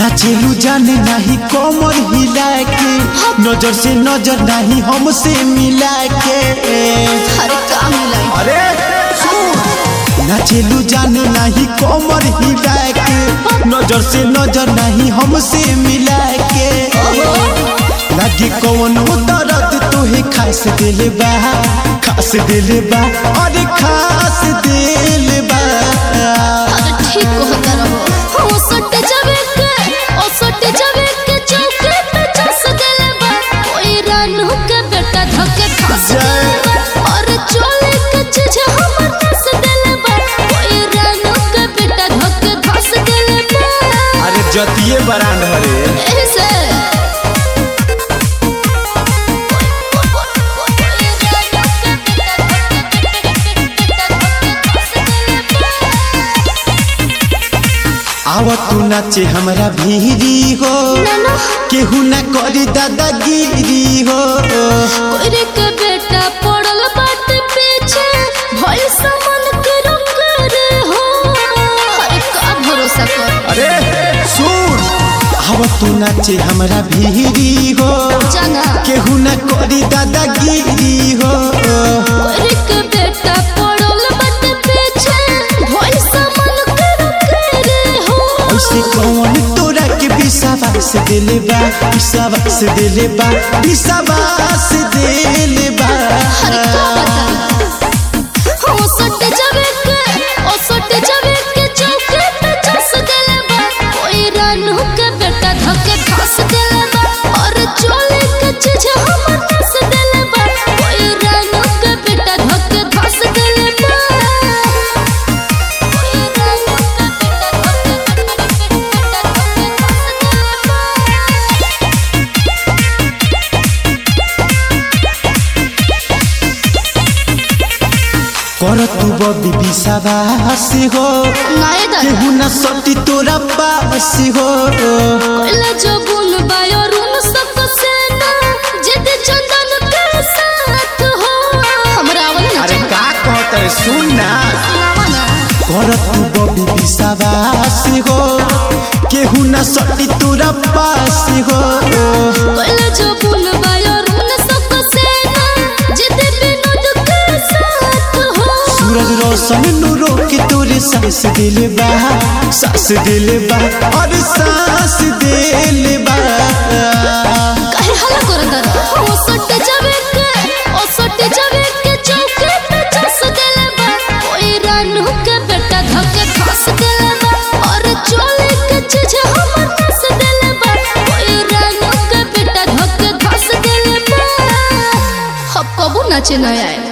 नाचेलू जाने नहीं कमर हिला के नजर से नजर नहीं हमसे मिला के अरे का मिलाई अरे नाचेलू जाने नहीं कमर हिला के नजर से नजर नहीं हमसे मिला के लगे कौन दर्द तोहे खास दिल बा खास दिल बा अरे खास दिल बा अरे ठीक कहता रहो ओ सट जावे के ओ सट जावे के चौके पे चस देले बा कोई रानू के बेटा धके फंस देले बा और चोले के चीज हमर फंस देले बा कोई रानू के बेटा धके फंस देले बा अरे जतिये बरांड हरे ऐसे आवा तू नाचे हमरा भीरी हो नाना केहू ना करी दादागिरी हो कोइरे के बेटा पड़ल बाटे पीछे भइल सामान के रंग रे हो अरे का भरोसा कर अरे सुन आवा तू नाचे हमरा भीरी हो जाना केहू ना करी दादागिरी हो कोइरे के बेटा पड़ल बाटे पीछे भइल सामान के रंग रे हो ऐसे कौन तोरा के विश्वास दिले बा विश्वास दिले बा विश्वास दिले बा अरे का बता हो सट जावे के ओ सट जावे के चौके पे चस देले बा कोई रानू के बेटा धके फंस देले बा और चोले के चीज हमर फंस देले बा कोई रानू के बेटा धके फंस देले बा कोई रानू के बेटा धके बेटा धके फंस देले बा कर तू बबी विश्वास हो नाय दादा केहू ना सटी तोरा पास हो कोइला जो गुण बायो रूम सब सेना जिद चंदन के साथ हो हमरा आवल ना अरे का कहत है सुन ना सुनावा ना कर तू बबी विश्वास हो केहू ना सटी तोरा पास हो कोइला जो गुण बायो रूम सब सेना जिद विनोद के साथ हो सूरज रोशन नूरो के तोरे सांस दिले बा सांस दिले बा और सांस दिले बा काहे हला करत रह ओ सट जावे के ओ सट जावे के चौके पे चस देले बा कोई रानू के बेटा धके फंस देले बा और चोले के चीज हमर फंस देले बा कोई रानू के बेटा धके फंस देले बा अब कबू नाचे न आए